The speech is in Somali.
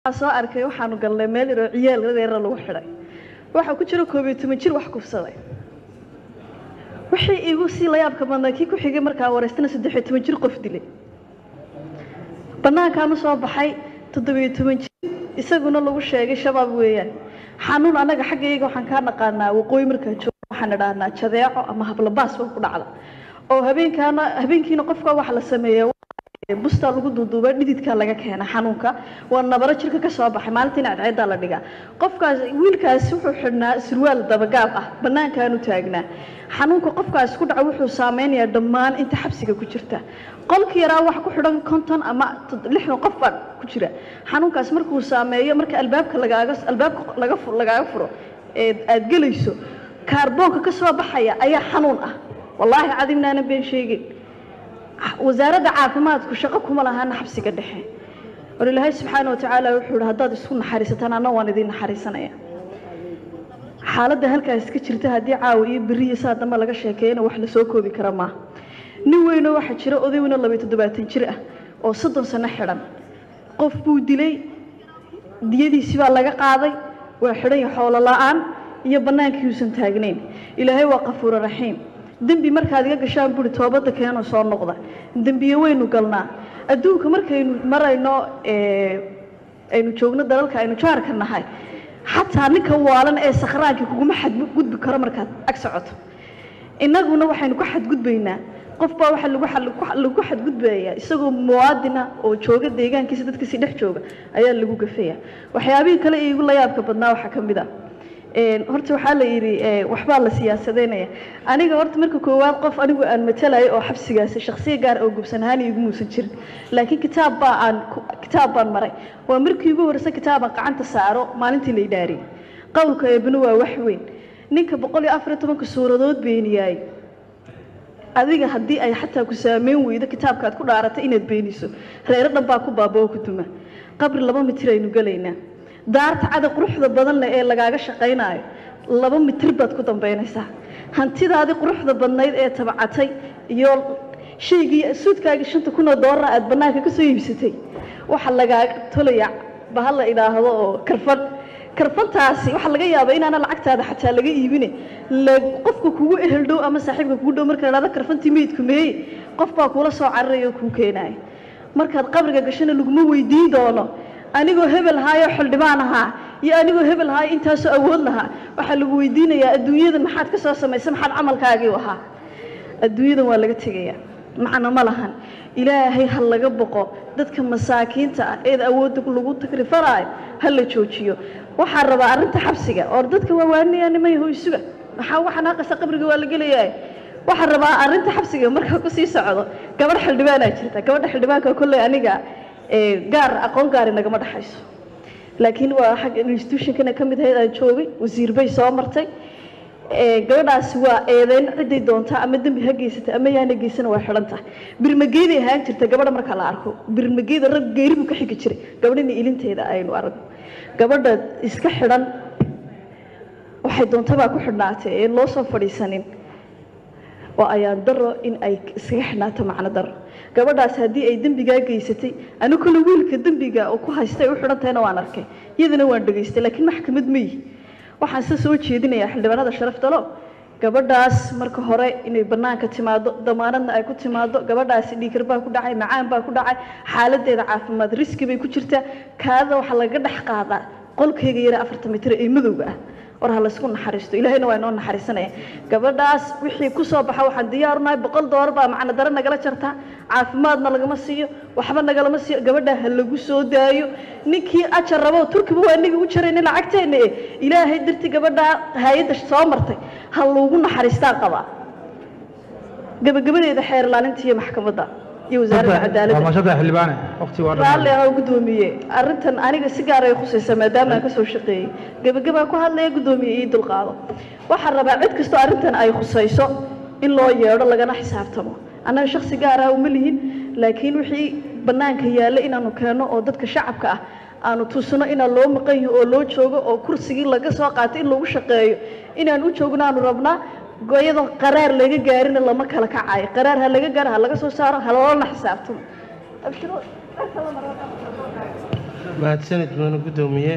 soo arkay waxaanu galnay meel yaroo ciyaal yaryara lagu xidhay waxaa ku jira koob iyo toban jir wax kufsaday wixii iigu sii layaabka badnaa kii ku xigay markaa wareystana saddex iyo toban jir qof dilay banaankaanu soo baxay toddobiyo toban jir isaguna lagu sheegay shabaab weeyaan xanuun annaga xaggayga waxaan kaa naqaanaa waqooyi markaan joogo waxaan idhaahnaa jadeeco ama hablabaas ba ku dhacda oo habeenkaana habeenkiina qofka waxa la sameeya bustaa lagu duuduuba dhididkaa laga keena xanuunka waa nabaro jirka ka soo baxay maalintiina cadceedaa la dhigaa qofkaas wiilkaasi wuxuu xidhnaa surwaal dabagaab ah bannaankaanu taagnaa xanuunka qofkaas ku dhaca wuxuu saameynayaa dhammaan inta xabsiga ku jirta qolka yaraa wax ku xidhan konton ama lixdan qof baa ku jira xanuunkaas markuu saameeyo marka albaabka lagaaga albaabka laga lagaaga furo ee aada gelayso kaarboonka ka soo baxaya ayaa xanuun ah wallaahi cadimnaanan been sheegin wasaaradda caafimaadku shaqo kuma lahaana xabsiga dhexe war ilaahay subxaana watacaala wuxuu ihi haddaad isku naxariisataan anna waan idiin naxariisanaya xaaladda halkaas ka jirta haddii caawa iyo beri iyo saa dambe laga sheekeeyana wax lasoo koobi kara maaha nin weynoo waxaa jira oday weynoo labayo toddobaatan jir ah oo soddon sano xidhan qof buu dilay diyadiisi baa laga qaaday waa xidhan iyo xoolo la-aan iyo bannaankii uusan taagnayn ilaahay waa qafuuro raxiim dembi markaad iga gashaan buri toobadda keenoo soo noqda dembiye waynu galnaa adduunka markaynu marayno aynu joogno dalalka aynu jaarka nahay xataa ninka waalan ee sakhraankii kuguma xadgudbi karo markaad ag socoto innaguna waxaynu ku xadgudbaynaa qof baa waxaa lagu xadgudbayaa isagoo muwaadina oo jooga deegaankiisa dadkiisi dhex jooga ayaa lagu gafaya waxyaabihii kale iigu layaabka badnaa waxaa ka mid ah horta waxaa la yidhi waxbaa la siyaasadeynaya aniga horta marka koowaad qof anigu aan matalayo oo xabsigaasi shaksiya gaar oo gubsan ahaan iigu muusan jirin laakiin kitaab baa aan kitaab baan maray waa markii ugu horreysa kitaabaan gacanta saaro maalintii la idhaariyey qowlka eebna waa wax weyn ninka boqol iyo afar iyo tobanka suuradood beeniyaay adiga haddii ay xataa ku saameyn weydo kitaabkaad ku dhaaratay inaad beeniso reero dhan baa ku baaba oo ku duma qabri laba mitir aynu gelaynaa daarta cada quruxda badan leh ee lagaaga shaqaynaayo laba mitir baad ku dambaynaysaa hantidaadii quruxda badnayd ee tabacatay iyo shaygii suudkaagii shanta kunoo doolara aad bannaanka ka soo iibsatay waxaa lagaaga tolaya baha la idhaahdo oo karfan karfantaasi waxaa laga yaabaa inaana lacagtaada xataa laga iibine qofka kugu ehel dhow ama saaxiibka kugu dhow marka la dhahdo karfantii meydku meeye qof baa kuula soo cararaya oo kuu keenaaya markaad qabriga gashana laguma weydiin doono anigoo hebel haayoo xildhibaan ahaa iyo anigoo hebel haayo intaasoo awood lahaa waxaa lagu weydiinayaa adduunyadan maxaad ka soo samaysay maxaad camalkaagii u ahaa adduunyadan waa laga tegayaa macno ma lahan ilaahay ha laga boqo dadka masaakiinta ah eed awoodda lagu takrifaraayo ha la joojiyo waxaa rabaa arrinta xabsiga oo dadka waa waaninayaa nimay hoysuga maxaa waxaa naaqasa qabriga waa la gelayaa waxaa rabaa arrinta xabsiga markaa kusii socdo gabadh xildhibaanaa jirta gabadha xildhibaanka kolley aniga gaar aqoon gaari nagama dhexayso laakiin waa xagga institutionkana ka mid ahayd aan joogay wasiir bay soo martay gabadhaasi waa eedeyn ciday doontaa ama dembi ha geysata ama yaana geysana waa xidhan tahay birmageyday ahaan jirta gabadha marka la arko birmageyda rag geeri buu ka xigi jiray gabadhina ilinteeda aynu aragno gabadha iska xidhan waxay doontabaa ku xidhnaatay ee loo soo fadhiisanin waa ayaan daro in ay iskaga xidhnaato macno daro gabadhaas haddii ay dembigaa geysatay ani kule wiilka dembiga oo ku haystay u xidhan tahayna waan arkay iyadana waan dhegaystay laakiin maxkamad ma yihi waxaan se soo jeedinayaa xildhibaanada sharaftalo gabadhaas marka hore inay bannaanka timaado damaanadna ay ku timaado gabadhaasi dhiikar baa ku dhacay macaan baa ku dhacay xaaladeeda caafimaad riski bay ku jirtaa kaadada waxaa laga dhex qaadaa qolkayga yara afartan mitir ee madowga ah war ha laysku naxariisto ilaahayna waa inoo naxariisanaya gabadhaas wixii ku soo baxa waxaan diyaarunahay boqol doolar baa macno dare nagala jartaa caafimaadna lagama siiyo waxba nagalama siiyo gabadha ha lagu soo daayo ninkii ajar rabo turkiba waa inagii u jarayna lacagteena e ilaahay darti gabadha hay-adda soo martay ha lagu naxariistaan qabaa gabagabadeeda xeer ilaalinta iyo maxkamadda iyo wasaaradda cadaaladda raalli ah gudoomiye arrintan aniga si gaar ay khusaysa maadaama aan kasoo shaqeeyey gebagabaa ku hadlaya gudoomiye ii dulqaado waxaan rabaa cid kastoo arrintan ay khusayso in loo yeedho lagana xisaabtamo annaga shaksi gaar ah uma lihin laakiin wixii bannaanka yaalla inaanu keenno oo dadka shacabka ah aanu tusno inaan loo maqan yaho oo loo joogo oo kursigii laga soo qaatay in lagu shaqeeyo inaan u joogno aanu rabnaa iyadoo qaraar laga gaarina lama kala kacayo qaraar ha laga gaaro ha laga soo saaro ha loolana xisaabtamo mahadsanid mudane guddoomiye